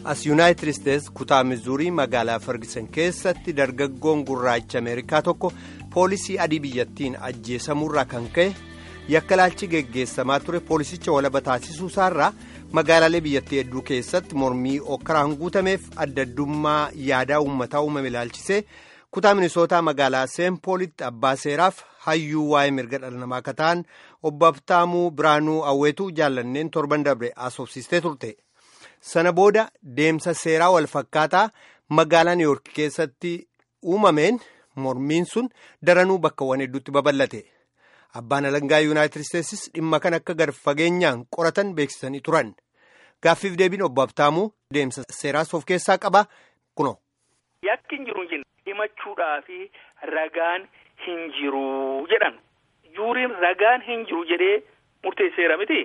as yuunaayitid isteets kutaa mizuurii magaalaa ferguson keessatti dargaggoon gurraacha ameerikaa tokko poolisii adii biyyattiin ajjeesamuurraa kan ka'e yakkalaalchi geggeessamaa ture poolisicha walaba taasisuu isaarraa magaalaalee biyyattii hedduu keessatti mormii okkaraan guutameef adda addummaa yaadaa uummataa uumame ilaalchisee kutaa minisootaa magaalaa seenpoolitti abbaa seeraaf hayyuu waa'ee mirga dhala namaa akka ta'an obbo Abtaamuu Biraanuu Awweetuu jaallanneen torban dabre asoofsistee turte. sana booda deemsa seeraa wal fakkaataa magaalaa niiwoork keessatti uumameen mormiin sun daranuu bakkawwan hedduutti babal'ate abbaan alangaa yuunaayitid isteetsis dhimma kan akka gad fageenyaan qoratan beeksisanii turan gaaffiif deebiin obbo Abtaamuu deemsa seeraas of keessaa qaba kuno. yakki hin jiru hin himachuudhaa fi ragaan hin jiru jedhan juuriin ragaan hin jiru jedhee murteesseera miti.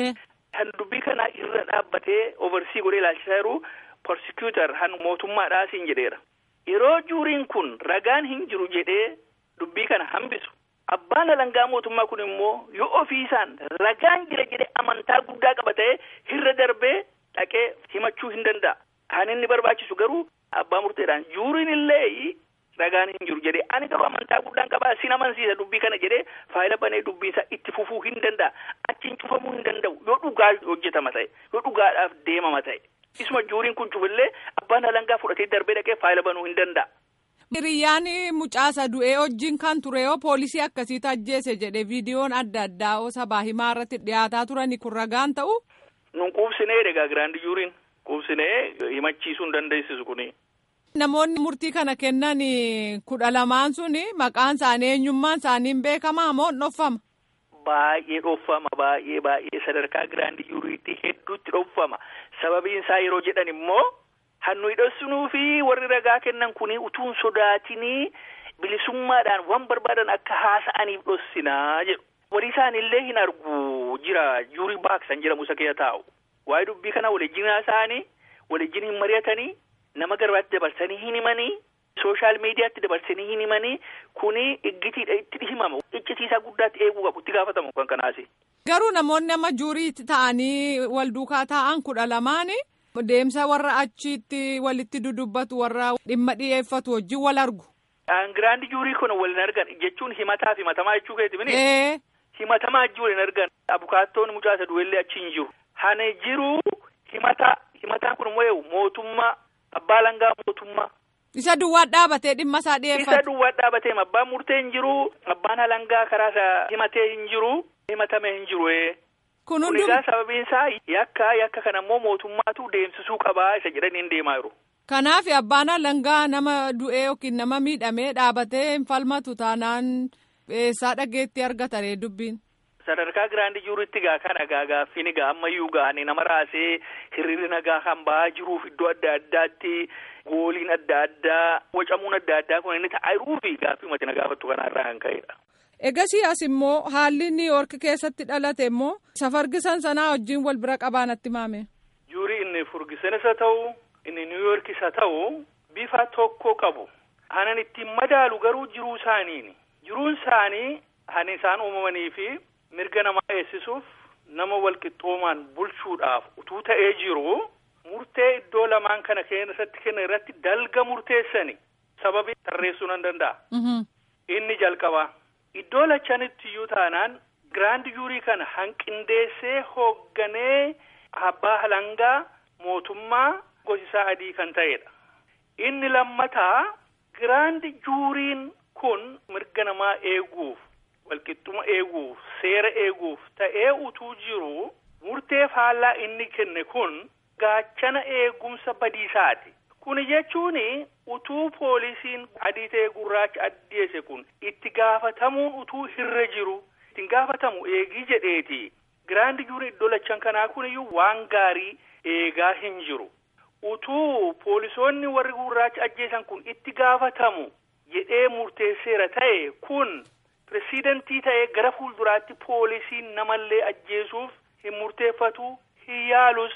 Han dubbii kana irra dhaabbatee oversii godhee ilaalchisaa jiru persekuutar han mootummaadhaa siin jedheera. Yeroo juuriin kun ragaan hin jiru jedhee dubbii kana hambisu. Abbaan alangaa mootummaa kun immoo yoo ofiisaan ragaan jira jedhee amantaa guddaa qaba ta'ee irra darbee dhaqee himachuu hin danda'a. Kan inni barbaachisu garuu abbaa murteedhaan juuriin illee ragaan hin jiru jedhee ani garuu amantaa guddaan qabaa sin amansiisa dubbii kana jedhee faayila banee dubbiinsaa itti fufuu hin danda'a. Achiin cufamuu hin danda'u yoo dhugaa hojjetama ta'e yoo dhugaadhaaf deemama ta'e isuma juuriin kun cufillee abbaan alangaa fudhatee darbee dhaqee faayila banuu hin danda'a. Hiriyyaan mucaasa du'ee wajjin kan ture yoo poolisii akkasiitu ajjeese jedhe viidiyoon adda addaa sabaa himaa irratti dhiyaataa turani kun ragaan ta'u. Nun quubsinee egaa giraandi juuriin quubsinee himachiisuu hin dandeessisu kuni. Namoonni murtii kana kennan kudha lamaan suni maqaan isaanii eenyummaan isaanii beekamaa moo dhoffama? Baay'ee dhoffama baay'ee baay'ee sadarkaa giraandi juuriitti hedduutti dhoffama sababiin isaa yeroo jedhan immoo hannu hidhassunuu fi warri ragaa kennan kuni utuun sodaatinii bilisummaadhaan waan barbaadan akka haasa'aniif dhossinaa jedhu. Warri isaanillee hin argu jira juurii baaksan jedhamu isa keessa taa'u. Waa'ee dubbii kana waliin haasa'anii waliin hin mari'atanii nama garbaatti dabarsanii hin himanii. sooshaal miidiyaatti dabarsanii hin himanii kuni iggitiidha itti himama iccitiisaa guddaatti eeguu qabu itti gaafatamu kan kanaasi. Garuu namoonni amma juurii ta'anii wal duukaa taa'an kudha lamaani deemsa warra achitti walitti dudubbatu warra dhimma dhiyeeffatu wajjin wal argu. Giraandi juurii kun wal hin argan jechuun himataa fi himatamaa jechuu keeti mini. Himatamaa ajji wal hin argan abukaattoon mucaasa du'ellee achi hin jiru. Hani jiru himata himataan kun immoo mootummaa abbaa alangaa mootummaa. Isa duwwaa dhaabatee dhimma isaa dhiyeeffate. Isa duwwaa dhaabatee abbaan murtee hin jiru abbaan alangaa karaa isaa himatee hin jiru himatame hin jiru. Kun hundi egaa sababiin isaa yakka yakka kana immoo mootummaatu deemsisuu qabaa isa jedhaniin deemaa jiru. Kanaaf abbaan alangaa nama du'ee yookiin nama miidhamee dhaabatee hin falmatu taanaan eessaa dhageetti argatare dubbiin. Sadarkaa giraandi juuritti gaa kana gaa gaaffiin gaa ammayyuu gaanii nama raasee hiriirri nagaa kan ba'aa jiruuf iddoo adda addaatti gooliin adda addaa wacamuun adda addaa kun inni ta'aa jiruu fi gaaffii mati na gaafattu kanarraa kan ka'edha. Egasii as immoo haalli niiwoork keessatti dhalate immoo safargisan sanaa wajjin wal bira qabaanatti maame. Juurii inni furgisan isa ta'u inni niiwoork isa ta'u bifa tokko qabu. Hanan ittiin madaalu garuu jiruu isaaniini. Jiruun isaanii hani isaan uumamanii fi mirga namaa eegsisuuf nama walqixxoomaan bulchuudhaaf utuu ta'ee jiru murtee iddoo lamaan kana keessatti kennan irratti dalga murteessani sababii tarreessuu nan danda'a. Inni jalqabaa iddoo lachanitti iyyuu taanaan giraandi juurii kana hanqindeessee hoogganee abbaa alangaa mootummaa gosisaa adii kan ta'edha. Inni lammataa giraandi juuriin kun mirga namaa eeguuf. walqixxuma eeguuf seera eeguuf ta'ee utuu jiru murtee faallaa inni kenne kun gaachana eegumsa badiisaati. Kuni jechuun utuu poolisiin adii ta'e gurraacha addeesse kun itti gaafatamuun utuu hirra jiru ittiin gaafatamu eegii jedheeti. Giraandi juuriin iddoo lachan kanaa kun iyyuu waan gaarii eegaa hin jiru. Utuu poolisoonni warri gurraacha ajjeesan kun itti gaafatamu jedhee murteesseera ta'e kun. Pireesidantii ta'ee gara fuulduraatti poolisiin namallee ajjeesuuf hin murteeffatu hin yaalus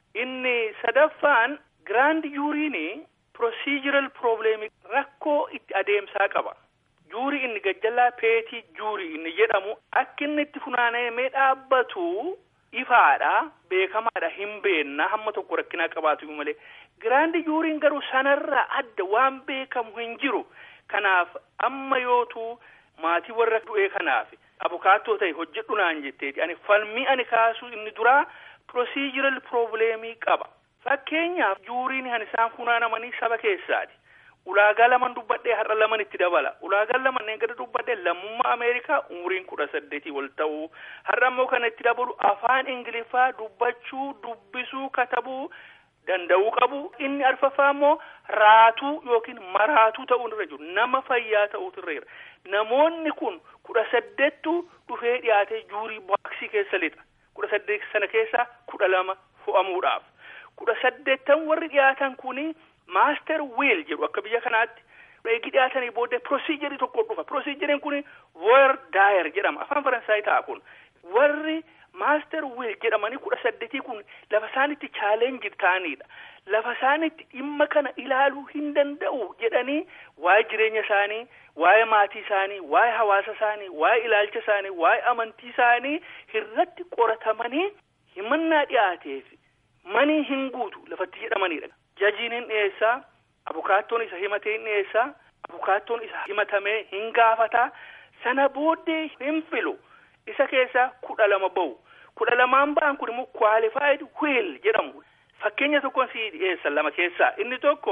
inni sadaffaan giraandi juuriin procedural probleemii rakkoo itti adeemsaa qaba. Juurii inni gajjallaa peetii juurii inni jedhamu akka inni itti funaanamee dhaabbatu ifaadha beekamaadha hin beennaa hamma tokko rakkinaa qabaatu malee giraandi juuriin garuu sanarraa adda waan beekamu hin jiru kanaaf amma yootu maatii warra du'ee kanaaf abukaattoo ta'e hojjedhu naan jetteeti ani falmii ani kaasuu inni duraa procedural probleemii qaba fakkeenyaaf juuriin kan isaan funaanamanii saba keessaati ulaagaa laman dubbadhee har'a laman itti dabala ulaagaan lamanneen gadi dubbadhee lammummaa ameerikaa umriin kudha saddeetii wal ta'uu har'a immoo kana itti dabalu afaan ingiliffaa dubbachuu dubbisuu katabuu danda'uu qabu inni arfaffaa immoo raatuu yookiin maraatuu ta'uu irra jiru nama fayyaa ta'uutu irra jira namoonni kun kudha saddeettu dhufee dhiyaatee juurii baaksii keessa lixa kudha saddeet sana keessaa kudha lama fo'amuudhaaf kudha saddeettan warri dhiyaatan kuni maaster wiil jedhu akka biyya kanaatti eegi dhiyaatanii booddee proosiijarii tokko dhufa proosiijariin kun voyer daayer jedhama afaan faransaay ta'a kun warri maaster wiil jedhamanii kudha saddeetii kun lafa isaanitti chaalenjii ta'anidha lafa isaanitti dhimma kana ilaaluu hin danda'u jedhanii waa'ee jireenya isaanii waa'ee maatii isaanii waa'ee hawaasa isaanii waa'ee ilaalcha isaanii waa'ee amantii isaanii irratti qoratamanii himannaa dhiyaateef manii hin guutu lafatti jedhamanidha jajiin hin dhiyeessaa abukaattoon isa himatee hin dhiyeessaa abukaattoon isa himatamee hin gaafataa sana booddee hin filu isa keessaa kudha lama ba'u kudha lamaan ba'an kun immoo qualified will jedhamu fakkeenya tokkoon si dhiyeessan lama keessaa inni tokko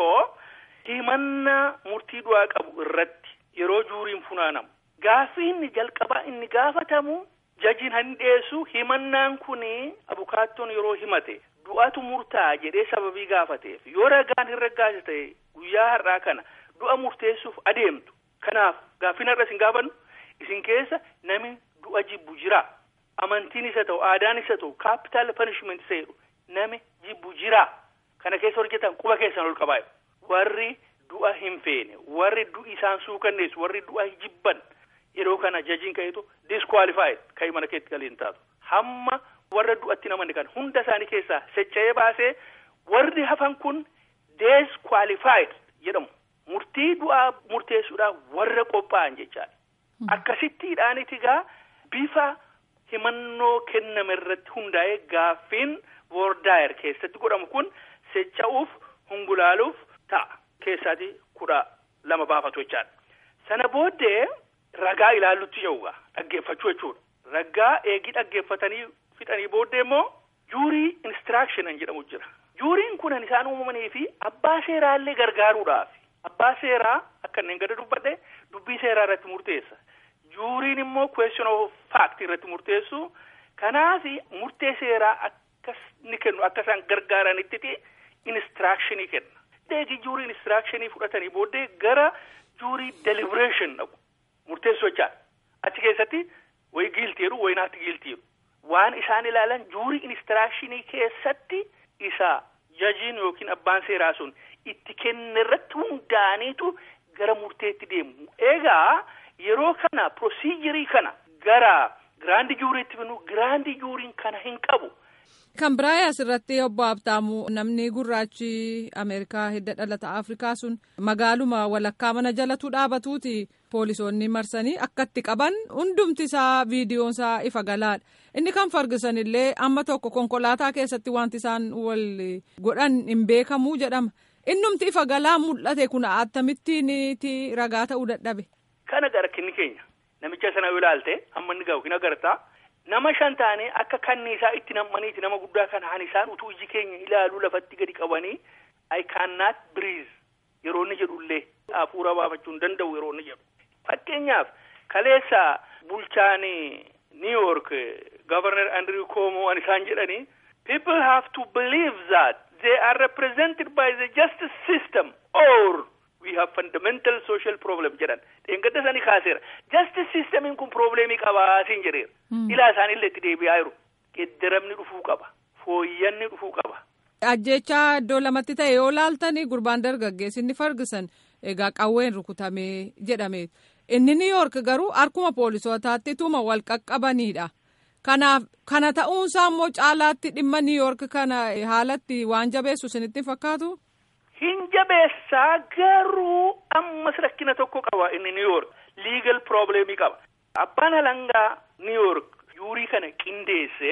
himannaa murtii du'aa qabu irratti yeroo juuriin funaanamu gaaffii inni jalqabaa inni gaafatamu jajiin hin dhiyeessu himannaan kun abukaattoon yeroo himate du'atu murtaa jedhee sababii gaafateef yoo ragaan hin raggaase ta'e guyyaa har'aa kana du'a murteessuuf adeemtu kanaaf gaaffiin har'a isin gaafannu isin keessa namni du'a jibbu jira amantiin isa ta'u aadaan isa ta'u kaapitaal panishment isa jedhu nami jibbu jira kana keessa hojjetan quba keessan ol qabaa warri du'a hin feene warri du'i isaan suukanneessu warri du'a jibban yeroo kana jajiin ka'eetu disqualified ka'ii mana keetti galiin taatu hamma warra du'atti namanni kan hunda isaanii keessaa secca'ee baasee warri hafan kun disqualified jedhamu murtii du'aa murteessuudhaaf warra qophaa'an jechaadha. Akkasittiidhaaniti gaa bifa himannoo kenname irratti hundaa'ee gaaffiin voordaayer keessatti godhamu kun secca'uuf hungulaaluuf ta'a keessaati kudha lama baafatu jechaadha. Sana booddee ragaa ilaallutti ce'uudha dhaggeeffachuu jechuudha. Ragaa eegii dhaggeeffatanii fixanii booddee immoo juurii instruction jedhamu jira. Juuriin kun isaan uumamanii fi abbaa seeraallee gargaaruudhaaf abbaa seeraa akka inni gadi dubbadhe dubbii seeraa irratti murteessa. Juuriin immoo question of fact irratti murteessu. Kanaaf murtee seeraa akkas ni kennu akka isaan gargaaranitti instructionii kenna. Eegi juurii instructionii fudhatanii booddee gara juurii deliberation dhaqu. Murteessu jechaadha. Achi keessatti wayi giiltiiru wayi naatti giiltiiru. Waan isaan ilaalan juurii instructionii keessatti isa jajiin yookiin abbaan seeraa sun itti kenne irratti hundaaniitu gara murteetti deemu. Egaa yeroo kana proosiijarii kana gara giraandi juuriitti binu giraandi juuriin kana hin qabu. Kan biraa asirratti obbo Abtaamu namni gurraachi Ameerikaa hidda dhalata Afrikaa sun magaaluma walakkaa mana jalatu dhaabatuuti poolisoonni marsanii akkatti qaban hundumti isaa viidiyoon isaa ifa galaadha. Inni kan fargisan illee amma tokko konkolaataa keessatti wanti isaan wal godhan hin beekamu jedhama. Innumti ifa galaa mul'ate kun akkamittiin ragaa ta'uu dadhabe. Kana gara kinni keenya namicha sana yoo ilaalte amma inni gahu hin agartaa. Nama shan taane akka kanniisaa itti nam'aniiti nama guddaa kana han isaan utuu iji keenya ilaaluu lafatti gadi qabanii I cannot breathe yeroo inni jedhullee hafuura baafachuu hin danda'u yeroo inni jedhu. Fakkeenyaaf kaleessa bulchaan New York Governor Andrew Cuomo an isaan jedhanii people have to believe that they are represented by the justice system or we have fundamental social problem jedhan dheengadda isaanii kaaseera justice systemiin kun probleemii qabaa siin jedheera ilaa isaanillee itti deebi'aa jiru geddaramni dhufuu qaba fooyyanni dhufuu qaba. Ajjechaa iddoo lamatti ta'e yoo laaltanii gurbaan dargaggeessi inni fargisan egaa qawween rukutamee jedhame inni New York garuu harkuma poolisootaatti tuma wal qaqqabanidha. Kanaaf kana ta'uunsaa immoo caalaatti dhimma New York kana haalatti waan jabeessu isinitti fakkaatu. Hin jabeessaa garuu ammas rakkina tokko qaba inni New York legal problemii qaba. Abbaan alangaa New York juurii kana qindeesse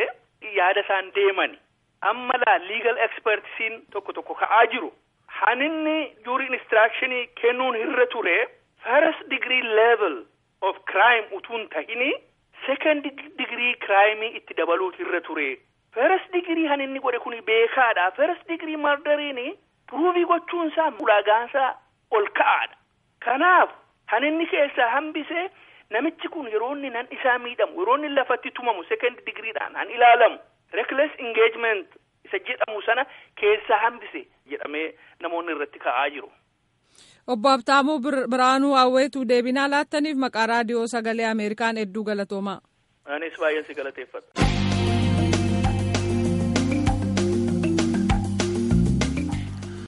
yaada isaan deemani. Amma laa legal expertisiin tokko tokko ka'aa jiru. Haninni juuri instructionii kennuun irra ture first degree level of crime utuun tahini second degree crime itti dabaluut irra ture. First degree haninni godhe kun beekaadha. First degree murderiin pruuvii gochuunsaa ulaagaansaa ol ka'aadha. Kanaaf haninni keessaa hambise namichi kun yeroo inni nan isaa miidhamu yeroo inni lafatti tumamu second degreedhaan han ilaalamu reckless engagement isa jedhamu sana keessaa hambise jedhamee namoonni irratti ka'aa jiru. Obbo Habtaamuu Biraanuu Hawweetu deebinaa laattaniif maqaa raadiyoo sagalee Ameerikaan hedduu galatoomaa. Anis baay'een si galateeffadha.